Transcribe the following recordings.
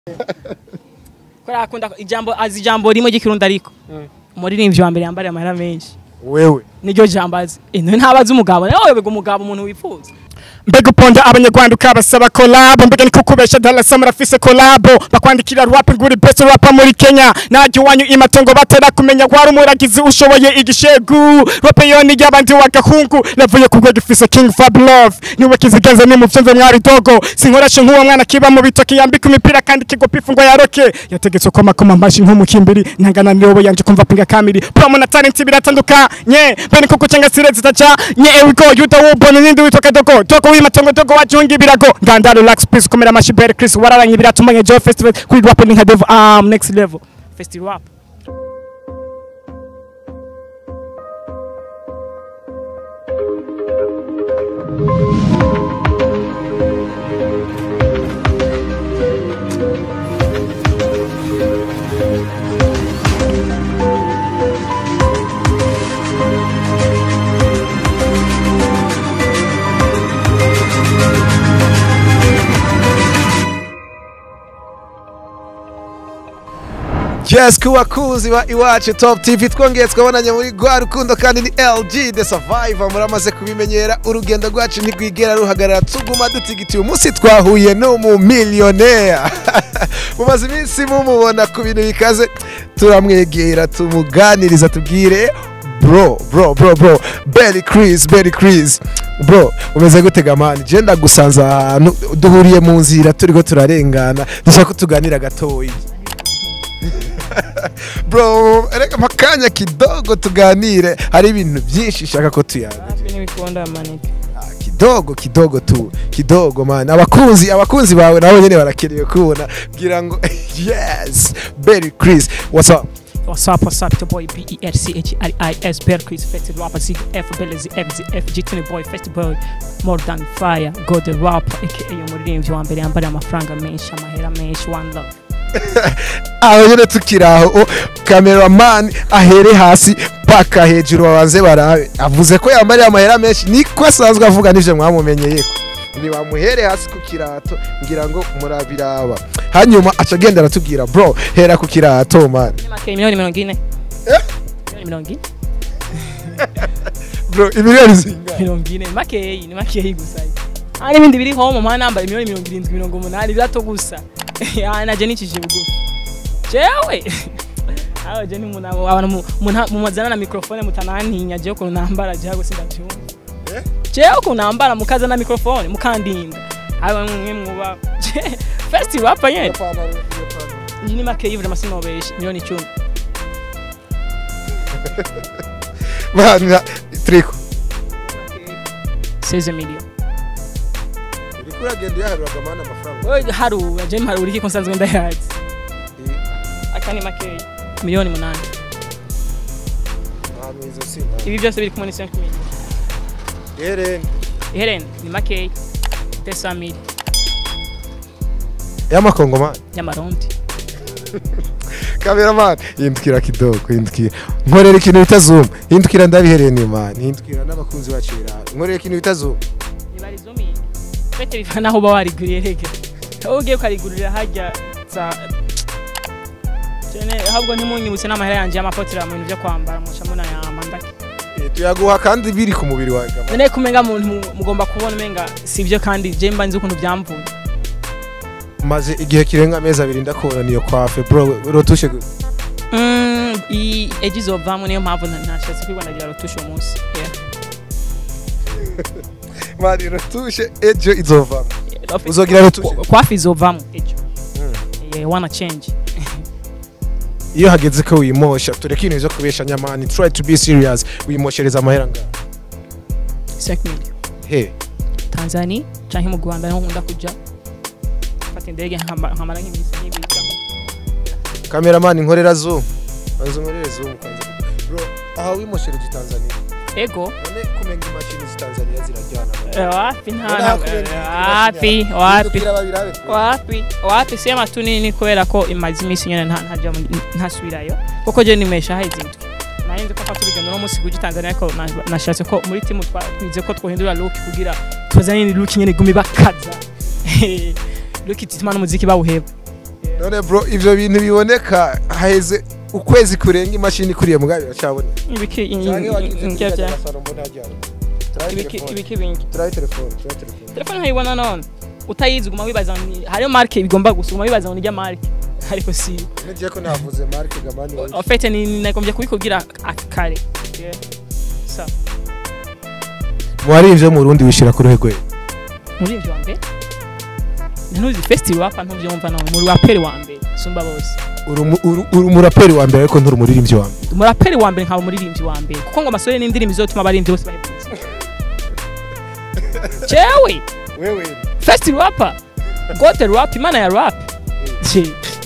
ko akunda ijambo azi ijambo rimwe ry'ikirundi ariko umuririmbyi wa mbere yambariye amahera menshi wewe niryo jambo azi Eh, none ntabazi umugabo nawe yoberwa umugabo umuntu wifuza mbega uponda abanyarwanda ukabasaba kolabo mbega ni kukubesha dalasa murafise kolabo bakwandikira rap nguri best rapa muri kenya najya iwanyu imatongo batera kumenya wari umuragizi ushoboye igishegu rape yoni y'abandi w'agahungu navuye ku rwego ifise king fab love niwe kizigenza ni muvyumve mwari dogo sinkorashe nk'uwo mwana kiba mu bitoki yambika imipira kandi kigopa ifungwa ya roke yategetse ko makoma amashi nk'umukimbiri ntangana nirobo yanje kumva pinga kamiri promo na talent biratandukanye bene kuko cenga sire zitaca nye ewiko yuda wubona nindi witwa kadogo dogo w'imatongo dogo wajunga ibirago nganda relax peace kumera amashi bere chris wararanye biratumanye joe festival kuri rap ni nka devo um next level festival rap yes ku bakunzi ba iwacu top tv twongeye twabonanye muri rwa rukundo kandi ni lg the survivor muramaze kubimenyera urugendo rwacu ntirwigera ruhagarara tuguma dutigitiye umunsi twahuye n'umumiliyoneri mumaze iminsi mumubona ku bintu bikaze turamwegera tumuganiriza tubwire bro bro bro bro Berry Chris Berry Chris bro umeze gute gamani je ndagusanze ahantu duhuriye mu nzira turiko turarengana dushaka ko tuganira gatoyi bro reka makanya kidogo tuganire hari ibintu byinshi shaka ko tuyaga natwe ntibikunda manike Ah, kidogo kidogo tu kidogo man abakunzi abakunzi bawe nabo nyene barakeneye kubona bwira ngo yes Berry Chris what's up What's up, what's up, it's your boy B-E-R-C-H-I-I-S, Bear Chris, Festi Rapper, Zig F, Belezi, F, Z, F, G-Tune Boy, Festi Boy, More Than Fire, God the Rapper, aka umuririmbyi wa mbere yambariye amafaranga menshi, amahera menshi, One Love. aho nyine tukiri aho cameraman ahere hasi paka hejuru babanze barabe avuze ko yambariye amahera menshi niko asanzwe avuga n'ivyo mwamumenyeye ko nibamuhere hasi ku kirato ngira ngo murabiraba hanyuma aca agenda aratubwira bro hera ku kirato man Ni make miliyoni mirongo ine. Eh? Miliyoni mirongo ine? bro imiliyoni zingahe Mirongo ine, ni makeyi, ni makeyi gusa. Hari ibindi biri home mpana nambaye miliyoni mirongo irindwi, mirongo umunani, birato gusa. Ah, naje nicishije bugufi. Jewe! Aho je ni umuntu abo- abantu mu- umuntu mumazana na microphone mutanantinya je ukuntu nambara je ahubwo sindavyumva. Eh? jewe ukuntu nambara mukazana microphone mukandinda aba mwe mwuba first rap nyene iyi ni make yivura amasinobeshe miliyoni icumi man triko 16 million uriko uragenda uyaharuraga mana amafaranga Oye, harura je mharura iki ko nsanzwe ndayazi aka ni make miliyoni munani ahantu izo singa ibi byose biri kumwe ni 5 million hereni iherene ni make 200 mil y'amakongomani y'amarundi cameraman hindukira kidogo hindukira nkorera ikintu bita zoom hindukira ndabihereye man hindukira n'abakunzi bacu birara nkorera ikintu bita zoom ibarizumiye fete biva naho uba wariguriye rege aho ugiye ukarigurira hajya za Jene, ahubwo ntimunyibutse n'amahera yanjye y'amapotira mu bintu byo kwambara muca munayamba ndake Eh, tuyaguha kandi biri ku mubiri wawe gamani none kumenga muntu mu- mugomba kubona umenga si ibyo kandi je mba nzi ukuntu byamvuye maze igihe kirenga amezi abiri ndakubona niyo kwafe bro rotushe gute Mm, i ejo izovamwo niyo mpamvu nta- ntashatse kwibondagira rotushe uwo munsi Yeah. mani rotushe ejo izovamo Rof- Uzogira rotushe? kwafi izovamwo ejo Yeah, wanna change iyo hageze ko wimosha tureke ibintu byo kubesha nyamani try to be serious wimoshereza amahera ngaho 5 million he tanzania canke mu rwanda niho nkunda kuja fata indege nkamba- nkamara nk'iminsi nk'ibiri cyangwa cameraman nkorera zoom banza unkorere zoom kwanza bro aha wimoshereje Tanzania ego none kumenga imashini z'itanzania zirajyana Eh, wapi None ntana hakumenga wapi imashini wapi Hindukira babirabe twe. wapi wapi sema tu nini kubera ko imaze iminsi nyene nta- ntaja mu- ntasubirayo kuko je nimesha hahizindwi narinzi ko mfata urugendo no munsi kuja tanzania ariko na- nashatse ko muri timu twa- twize ko twohindura look kugira tuzane ni look nyene igumi bakaza look ituma n'umuziki bawuheba none bro ivyo bintu biboneka haheze ukwezi kurenga imashini kuriye mugabe biracaboneka ibiki Canke wagize nk'ibya kujya gasaro mbona hajyana. Turabe ibiki telefone. ibiki bingi Turabe telefone, turabe telefone. telefone nkayibona none utayizi uguma wibaza ngo ni- hariyo marke bigomba gusa uguma wibaza ngo ni rya marke ariko si Ngiye ko navuze Mark Gamani wa en fait ni nagombye kubikubwira akare Yeah. so Mwari ivyo mu Burundi wishira ku ruhe rwe. muri ivyo wa mbere ntuzi festival apa ntuvyumva none muri waperi wa mbere sumba bose Uri umu- uri uri umuraperi wa mbere ariko nturi umuririmbyi wa mbere. umuraperi wa mbere nkaba umuririmbyi wa mbere kuko ngo amasore n'indirimbo izotuma abaririmbyi bose bahebutse jewe Wewe first rapper gote rap imana ya rap Je.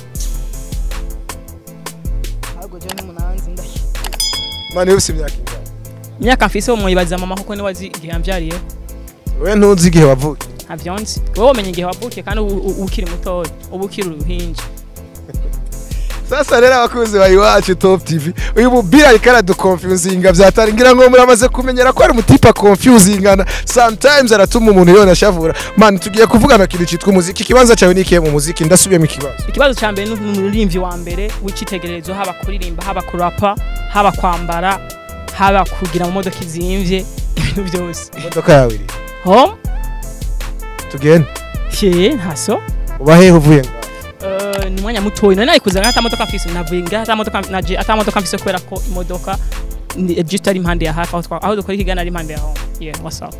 ahubwo jewe n'umunanzi ndahi mani ufise imyaka ingahe? imyaka mfise wo mwibaza mama kuko niwe azi igihe yamvyariye Wewe ntuzi igihe wavukiye. ntavyo nzi wowe womenya igihe wavukiye kandi ubu- ubu ukiri mutoya ubu ukiri uruhinja Sasa rero abakunzi ba iwacu Top TV uyu mubira ariko aradukonfuzinga vyatari ngira ngo muramaze kumenyera ko ari umutipa confusingana sometimes aratuma umuntu yona ashavura man tugiye kuvugana kintu citwa umuziki ikibanza cyawe ni ikihe mu muziki ndasubiyemo ikibazo ikibazo ca mbere ni umuririmbyi wa mbere w'icitegererezo haba kuririmba haba kurapa haba kwambara haba kugira mu modoka izimvye ibintu byose imodoka yawe iri home tugende ye ntaso uba hehe uvuye ngaho Eh, ni umwanya mutoyi nari nayikuze nka ata modoka mfise navuye nga ata modoka naje ata modoka mfise kubera ko imodoka ni- just ari impande ya hafi aho twa- aho dukora ikigana ari impande ya home yeah what's up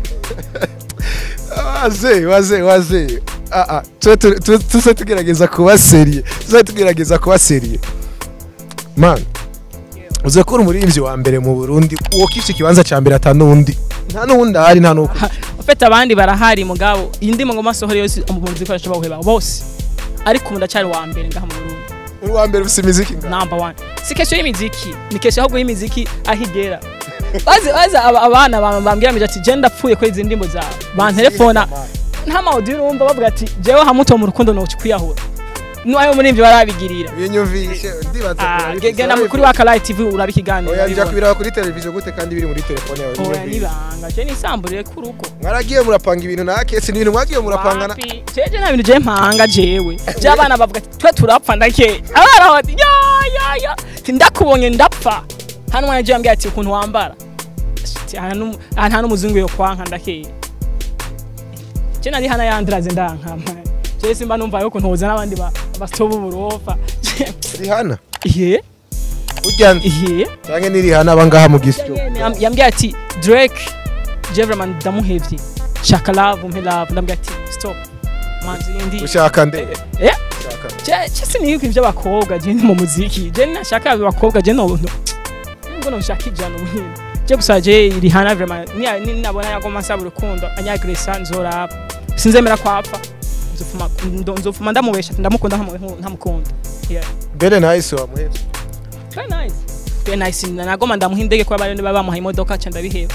waze waze waze ah ah tuze tu- tu- tuze tugerageza kuba seriye tuze tugerageza kuba seriye man uze ko uri umuririmbyi wa mbere mu Burundi uwo kifite ikibanza cya mbere ata n'undi nta n'uwundi ahari nta n'uko ufite abandi barahari mugabo iyi ngo masohoro yose mu zikoresha bawuheba bose ariko ubu ndacyari wa mbere ngaha mu Burundi uri wa mbere ufite imiziki ngaho number one si kesho y'imiziki ni kesho ahubwo y'imiziki aho igera bazi bazi aba- abana ba- bambwira mbere ati je ndapfuye kuri izi ndimbo zawe bantelefona nta mawudi urumva bavuga ati jewe hamuto mu rukundo no kwiyahura n'ayo muri ivyo barabigirira binyumvishe ndibaza Ah, kurabifite, ge- genda urabifite. kuri wa Kalayi TV urabikiganira oya njya urabibona. kubiraba kuri televiziyo gute kandi biri muri telefone yawe oya ninyumvishe. nibanga je nisamburire ku rugo mwaragiye murapanga ibintu na kesi n'ibintu mwagiye murapangana Wapi? jeje nta bintu je mpanga jewe je abana bavuga ati twe turapfa ndake abana bati ya ya ya Ati, ndakubonye ndapfa hano mwana je yambwiye ati ukuntu wambara Ati, aha nu- aha nta n'umuzungu yo kwanka ndake je nari hana yandiraze ndanka man. je simba numva yuko ntoza n'abandi ba bastoba uburofa rihana iye ujya iye cyangwa ni rihana abangaha mu gisyo Yam- yambwiye ati drake je vraiment ndamuhevye shaka love umpe love ndambwiye ati stop manzi yindi ushaka nde eh ushaka je je siniyuko ivy'abakobwa je ni mu muziki je nashaka abakobwa je no no ngo no shaka ijana ubunyene je gusa je rihana vraiment ni ni nabona yagoma nsaba urukundo anyagresa nzoraba sinzemera kwapfa nzofuma ndo- nzofuma ndamubesha ati ndamukunda ntamu- ntamukunda yeah mbere nahise wamuhetse very nice very nice nagoma ndamuha indege kuba bari baba bamuha imodoka ca ndabiheba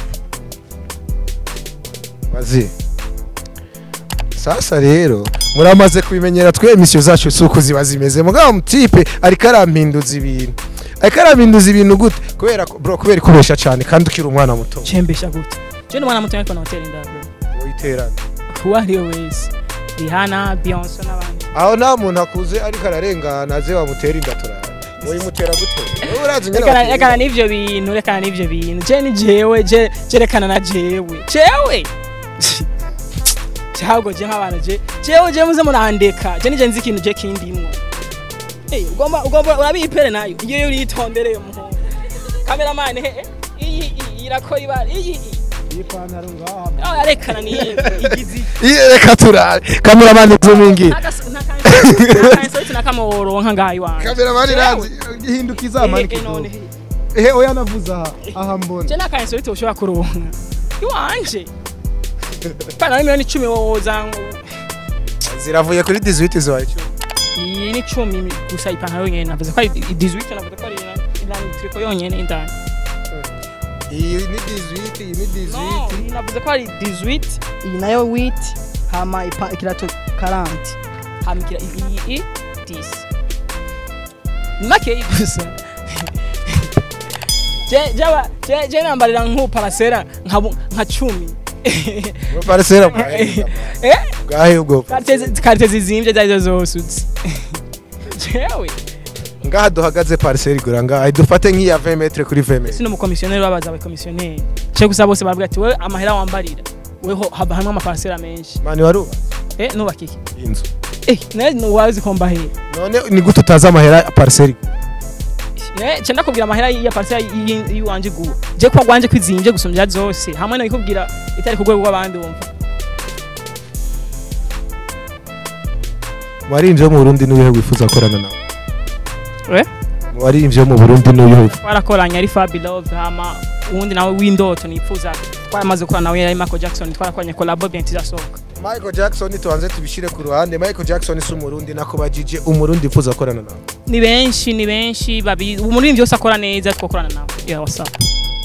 mazi sasa rero muramaze kubimenyera twe emisiyo zacu si uko ziba zimeze mugabo mutipe ariko arampinduza ibintu ariko arampinduza ibintu gute kubera ko bro kubera ikubesha cyane kandi ukiri umwana muto cembesha gute je ni umwana muto ariko nawutera inda bro witerana uwo ari we wese rihana beyonce n'abandi aho nta muntu akuze ariko ararengana aze wamutera inda turara uyimutera gute wowe urazi nyine rekana batera rekana inda. n'ivyo bintu rekana n'ivyo bintu je ni jewe je je rekana na jewe jewe cyabwo je nk'abana je jewe je muze murandeka je nije nzi ikintu je kindimwo Eh, ugomba ugomba urabipere nayo iyo uritondereye umuhungu kameramani he iyi iyi irakora ibara iyi iyi ipantaro ngaha aho yarekana ni igizi Iye, reka turare kameramani zumingi nakansoti nakamuronka ngaho iwanje kameramani Jewe. ranzi ihindukiza amanika Eh, eh, none izuba. he. ehe oya navuze aha aha mbona je nakansoti ushobora kuronka iwanje pana miliyoni icumi woza ziravuye kuri 18 zawe iyi ni icumi gusa ipantaro yonyene navuze ko ari 18 navuze ko ari inani triko yonyene indani iyi ni 18 iyi ni no 18 iyi navuze ko ari 18 iyi nayo 8 hama ipa- ikirato 40 hama ikira iyi iyi 10 ni makeyi gusa je jaba je je nambarira nk'uparasera nka bu- nka cumi parisera mwahe eh bwahe ubwo karte karte zizimvye zarizo zose uzi jewe ngaha duhagaze parcelle igura ngaha dufate nk'iya 20 metre kuri 20 metre sino umukomisiyoneri babaza abakomisiyoneri cyo gusa bose baravuga ati wewe amahera wambarira weho haba hamwe amaparasera menshi mani waruba eh nubaka iki inzu eh nawe nuwazi ko mbahera none ni gute utazi amahera ya parcelle Eh, cenda kubwira amahera ya parasera yiwanje guha je kwa gwanje kwizimvye gusumvya zose hamwe no ikubwira itari ku rwego rw'abandi wumva waririmbyi wo mu Burundi n'uwihe wifuza gukorana nawe Eh? mu waririmbyi wo mu Burundi n'uwihe wifuza twarakoranye ari Fabi Love hama uwundi nawe w'indoto nifuza twaramaze gukora nawe yari Michael Jackson twarakoranye collabo bien tizasohoka Michael Jackson tubanze tubishire ku ruhande Michael Jackson si umurundi nakubajije umurundi wifuza gukorana nawe ni benshi ni benshi babi umuririmbyi wese akora neza twokorana nawe yeah what's up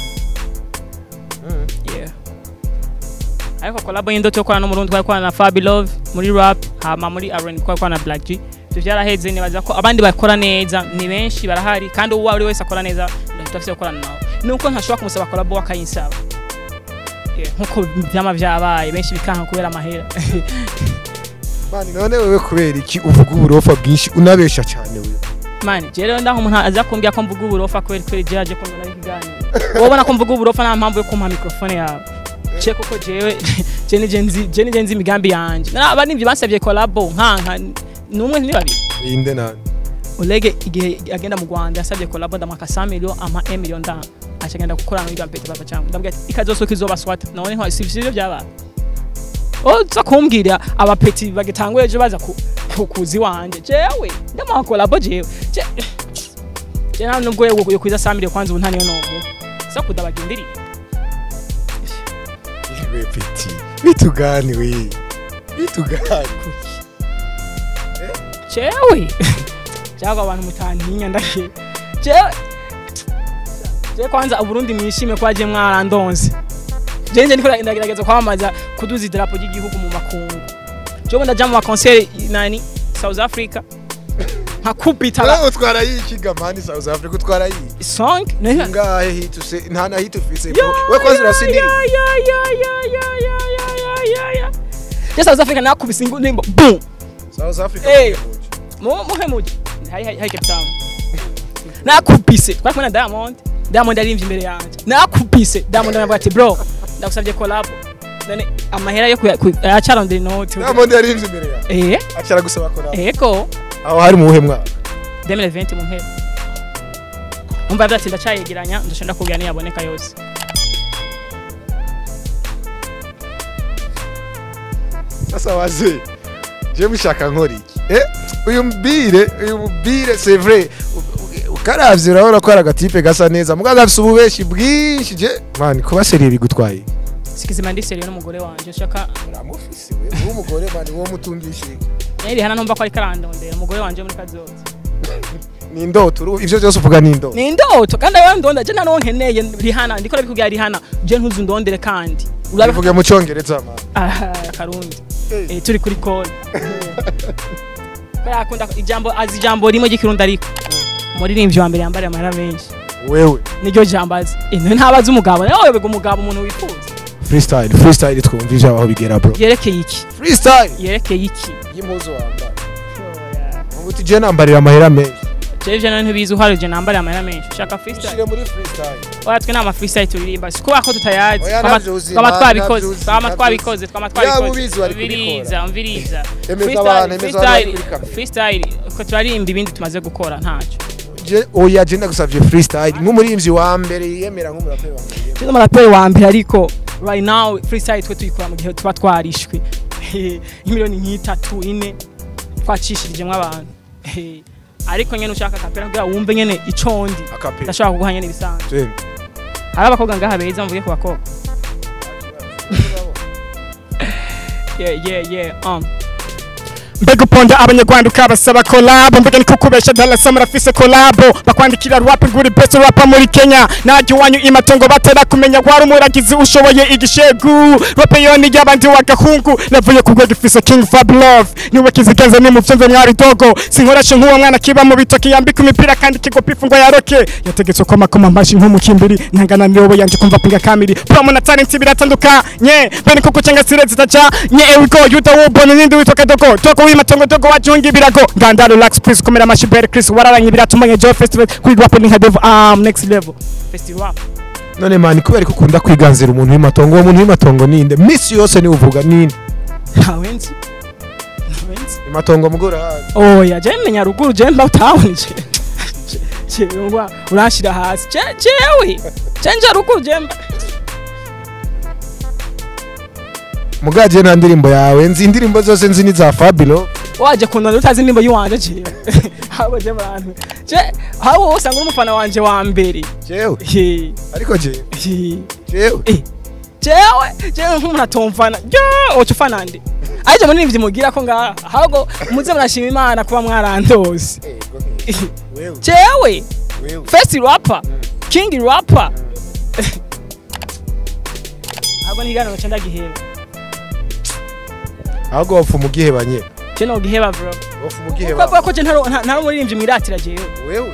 yeah ariko collabo y'indoto yo gukorana n'umurundi twarakorana na Fabi Love muri rap hama muri R&B twarakorana na Black G ivyo vyaraheze nibaza ko abandi bakora neza ni benshi barahari kandi uwo ari wese akora neza ndafise gukorana nawe nuko ntashobora kumusaba collabo akayinsaba Yeah, nkuko vyama vyabaye benshi bikanka kubera amahera mani none wewe kubera iki uvuga uburofa bwinshi unabesha cyane wewe mani je rero ndaho umuntu aza kumbwira ko mvuga uburofa kweli kweli je aje kumbona ikiganiro wowe ubona ko mvuga uburofa nta mpamvu yo kumpa mikrofone yawe ce kuko jewe je nije nzi je nije nzi imigambi yanje aba nivyo bansavye collabo nkanka numwe ni babiri inde nani Olege igihe agenda mu Rwanda yasabye collabo ndamwaka 100 million ama 1 million ndanga acagenda gukorana n'irya mpete papa cyangwa ndambwira ati ikazosoka izoba swata none nko si sivyo byabaye oza kumbwira abapeti bagitanguye ejo baza ku- ku- kuzi wanje jewe ndamuha collabo jewe Je- je nta nubwo yo yo kwiza 100 million kwanza ubu nta niyo novu sa kudabagendiri iwe peti bitugani we bitugani jewe cyangwa abantu mutantinya ndake jewe jewe kwanza uburundi mwishime ko aje mwarandonse jewe nje ndiko ndagerageza kwamamaza kuduza idarapo ry'igihugu mu makungu jewe ndaja mu makonseri nani South Africa nkakubita Wewe utwara yiki gamani South Africa utwara yiki song neza ngahe hit use nta na hit ufise we kwanza urasindiri je South Africa nakubise ingundimbo boom South Africa Eh. mu muhemuje hari hari hari Cape Town nakubise twari kumwe na Diamond Diamond aririmbye imbere yanjye nakubise Diamond aravuga ati bro ndagusabye collab none amahera yo yacarondera inoti Diamond yarinze imbere yawe eh acara gusaba kora ego aho hari mu buhe mwaka 2020 mu mpera umva yavuze ati ndacyayegeranya ndusha ndakubwira niyaboneka yose sasa waze je mushaka nkora iki eh uyu mbire uyu mbire c'est vrai U- u- ukaravye urabona ko ari agatipe gasa neza mugaga afise ububeshi bwinshi je man kuba seriye bigutwaye sikizima ndi seriyo n'umugore wanje shaka uramufise we uwo mugore mani wo mutungishe yari hana numva ko ari karandondera umugore wanje muri kazoza ni indoto uru- ivyo byose uvuga ni indoto ni indoto kandi ayo ndonda je nano nkeneye rihana ndiko ndabikubwira rihana je ntuzu ndondere kandi urabe bivuge mu cyongereza man ah karundi eh, turi kuri call Kubera akunda ijambo azi ijambo rimwe ry'ikirundi ariko umuririmbyi wa mbere yambariye amahera menshi wewe niryo jambo azi Eh, none ntabazi umugabo nawe webega umugabo umuntu wifuza freestyle freestyle twumvije aho bigera bro yerekeye iki freestyle yerekeye iki y'impuzu wambara ubuti je nambarira amahera menshi jewe ivyo none ntibizi uhari je nambariye amahera menshi ushaka freestyle ushire muri freestyle oya twe nta ma freestyle turirimba si kubera ko tutayazi Oya, Twama- navyo uzi, twama man, twabikoze navyo uzi, twama navyo twabikoze twama Yaba twabikoze ubizi wari kubikora. umviriza umviriza Emeza Freestyle- abantu, emeza abantu freestyle- kuri kamera. freestyle ko turarimba ibindi tumaze gukora ntacyo Je- oya je ndagusavye freestyle nk'umuririmvyi wa mbere yiyemera nk'umuraperi wa mbere yiyemera. Tino maraperi wa mbere ariko right now freestyle twe tuyikora mu gihe tuba twarishwe nk'imiliyoni nk'itatu ine twacishirijemwo abantu Eh, ariko nyene ushaka kapera kugira wumve nyene ico ndi Acapella. ndashobora kuguha nyene ibisanzwe Twende. hari abakobwa ngaha beza mvuge ku bakobwa yeah yeah yeah um mbega uponda abanyarwanda ukabasaba kolabo mbega ni kukubesha dalasa murafise kolabo bakwandikira rap nguri best rapa muri kenya najya iwanyu imatongo batera kumenya wari umuragizi ushoboye igishegu rape yoni y'abandi w'agahungu navuye ku rwego ifise king fab love niwe kizigenza ni muvyenze mwari dogo sinkorashe nk'uwo mwana kiba mu bitoki yambika imipira kandi kigopa ifungwa ya roke yategetswe ko makoma amashi nk'umukimbiri ntangana niyobo yanje kumva pinga kamiri promo na talent biratandukanye bene kuko cyangwa sire zitaca nye ewigo yuda wubona nindi witwa kadogo toko w'imatongo dogo wajunga ibirago ngandaro lax please komera amashibere chris wararanye ibiratumanye joy festival kuri rap ni hadev um next level festival rap none mani kubera ko ukunda kwiganzira umuntu w'imatongo uwo muntu w'imatongo ninde misi yose niwe uvuga ninde ntawenzi ntawenzi imatongo mugora hazi oya je menya ruguru je mba town je je ngwa urashira hasi je jewe je nje ruguru je mba mugaje nta ndirimbo yawe nzi indirimbo zose nzi ni za Fabilo waje kundana utazi nimba yiwanje je habo je bantu je habo wose ngo umufana wanje wa mbere jewe He, ariko jewe he. jewe Eh, jewe jewe nk'umuntu atomfana je oca ufana nde ariko muri ivyo mugira ko ngaha ahubwo muze murashima imana kuba mwarandose wewe jewe wewe first rapper king rapper ahubwo ntiganiro ca ndagiheba ahubwo wapfa umugiheba nye je nogiheba bro wapfa kuko umugiheba avuga ko je ntari nta- ntari umuririmbyi mwiratira jewe wewe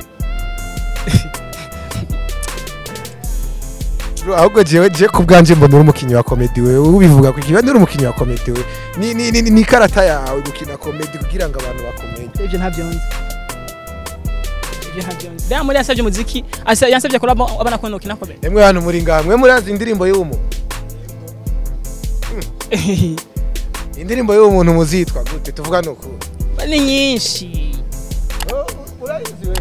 Bro, ahubwo jewe je ku bwanje mbona uri umukinnyi wa komedi wewe ubivuga ku kiba uri umukinnyi wa komedi wewe ni ni ni, ni karata yawe gukina komedi kugira ngo abantu bakumenye ivyo ntavyo nzi ivyo ntavyo nzi rero muri yasavye umuziki asa- yansavye kuraba abana ko nokina komedi emwe hano muri ngaha mwe murazi indirimbo y'umu indirimbo y'uwo muntu muzitwa gute tuvuga ni ukuri ni nyinshi urayizi wewe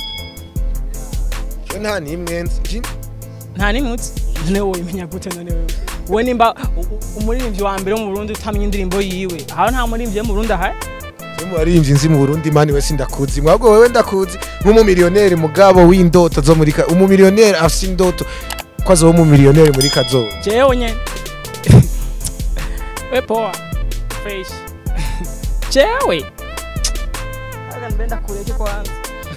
je nta n'imwe nzi Je- nta nimutse none wowe imenya gute none wewe wowe nimba u- u- umuririmbyi wa mbere wo mu Burundi utamenya indirimbo yiwe aho nta muririmbyi wo mu Burundi ahari je mu baririmbyi nzi mu Burundi mani we sindakuzi mwabwo wewe ndakuzi nk'umumiliyoneri mugabo w'indoto zo muri ka umumiliyoneri afise indoto ko azoba umumiliyoneri muri kazoza jewe nyene we poa fresh jewe aga mbenda kureke kwanza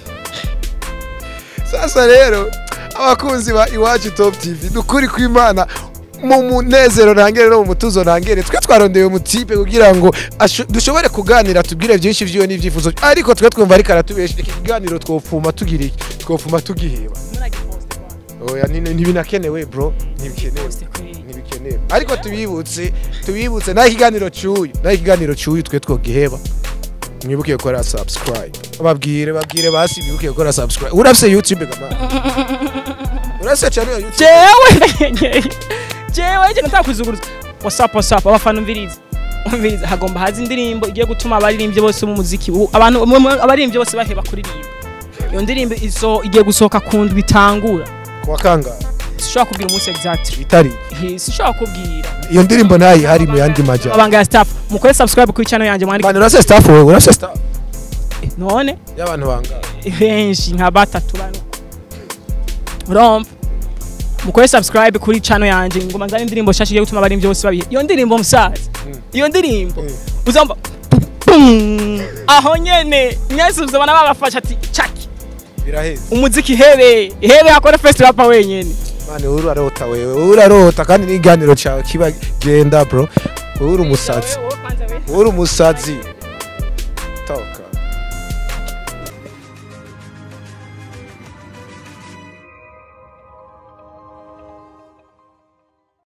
sasa rero abakunzi ba iwacu top tv dukuri kw'imana mu munezero ntangere no mu mutuzo ntangere twe twarondeye umutipe kugira ngo asho- dushobore kuganira tubwire byinshi vyiwe n'ivyifuzo ariko twe twumva ariko aratubesha iki kiganiro twofuma tugira iki twofuma tugiheba muragiposte kwanza oya ni- ntibinakenewe bro ntibikenewe poste kweli ntibikenewe ariko tubibutse tubibutse naho ikiganiro cy'uyu naho ikiganiro cy'uyu twe twogiheba mwibuke gukora subscribe babwire babwire basi bibuke gukora subscribe urafise youtube gama urafise channel ya youtube jewe jewe je nataka kuzuguruza whatsapp whatsapp abafana umviriza umviriza hagomba haza indirimbo igiye gutuma abaririmbyi bose mu muziki u- abantu mu- mu- abaririmbyi bose baheba kuririmba iyo ndirimbo izo igiye gusohoka ku ndwi bitangura kuwa kangahe sishobora kubwira umunsi exactly itari He, sishobora kubwira iyo ndirimbo nayo ihari mu yandi majya abanga ya staff mukore subscribe kuri channel yanjye mwandike bana urafise staff wewe urafise staff none y'abantu bangahe benshi nka batatu bane urumva mukore subscribe kuri channel yanjye ngoma nzane indirimbo nshasha igiye gutuma abaririmbyi bose babihe iyo ndirimbo musaza iyo ndirimbo Mm. uzumva pum, aho nyene mwese uzabona babafasha ati chaki biraheze umuziki hebe hebe akora first rapper wenyene mani wowe urarota wewe wowe urarota kandi n'ikiganiro cyawe kiba genda bro wowe uri umusazi wowe uri umusazi toka